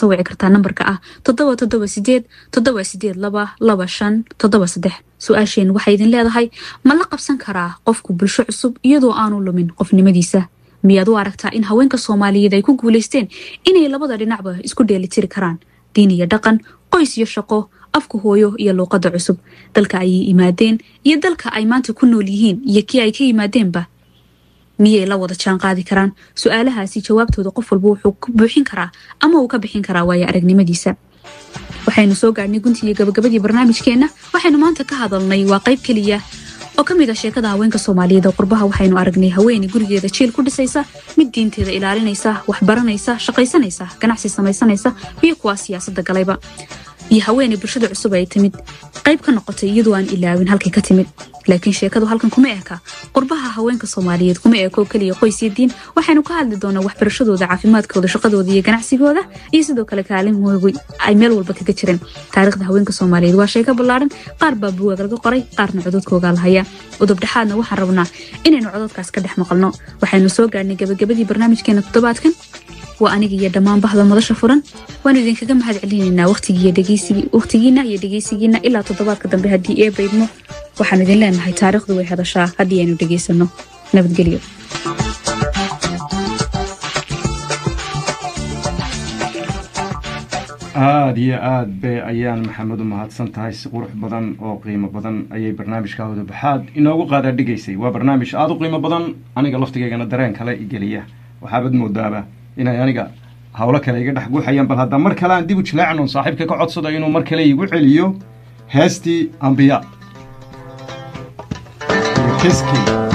soo wici kartaa nambarka ah toddoba toddoba sideed toddoba sideed laba laba shan toddoba saddex su-aasheen waxay idin leedahay ma la qabsan karaa qofku bulsho cusub iyadoo aanu lumin qofnimadiisa miyaad u aragtaa in haweenka soomaaliyeed ay ku guulaysteen inay labada dhinacba isku dheelitiri karaan diin iyo dhaqan qoys iyo shaqo afka hooyo iyo luuqadda cusub dalka ayay yimaadeen iyo dalka ay maanta ku nool yihiin iyo kii ay ka yimaadeenba miyay la wada jaan qaadi karaan su-aalahaasi jawaabtooda qof walba wuxuu ku buuxin karaa ama uu ka bixin karaa waayo aragnimadiisa waxaynu soo gaadhnay gunti iyo gabagabadii barnaamijkeenna waxaynu maanta ka hadalnay waa qayb keliya oo ka mid a sheekada haweenka soomaaliyeed oo qurbaha waxaynu aragnay haweeney gurigeeda jiil ku dhisaysa mid diinteeda ilaalinaysa waxbaranaysa shaqaysanaysa ganacsi samaysanaysa iyo kuwaa siyaasadda galayba iyo haweeney bulshada cusub ay timid qayb ka noqotay iyadoo aan ilaawin halkay ka timid laakiin sheekadu halkan kuma eka qurbaha haweenka soomaaliyeed kuma eko keliya qoys iyo diin waxaynu ka hadli doonaa waxbarashadooda caafimaadkooda shaqadooda iyo ganacsigooda iyo sidoo kale kaalimoogu ay meel walba kaga jireen taariikhda haweenka soomaaliyeed waa sheeko ballaadhan qaar baa buwaag laga qoray qaarna cododkoogaa lahaya udubdhexaadna waxaan rabnaa inaynu cododkaas ka dhex maqalno waxaynu soo gaadhnay gabagabadii barnaamijkeena toddobaadkan waa aniga iyo dhammaan bahda madasha furan waanu idinkaga mahad celinaynaa waqtigiina iyo dhegeysigiina ilaa toddobaadka dambe haddii ee baydmo waxaan idin leenahay taariikhdu way hadashaa haddii aynu dhegaysano nabadgelyo aada iyo aad be ayaan maxamed u mahadsan tahay si qurux badan oo qiimo badan ayay barnaamijka wadabaxaad inoogu qaadaa dhigaysay waa barnaamij aada u qiimo badan aniga laftigeygana dareen kale igeliya waxaabad moodaaba inay aniga hawlo kale iga dhex guuxayaan bal hadda mar kale aan dib u jilaacnon saaxiibka ka codsado inuu mar kale igu celiyo heestii ambiya iyo keskii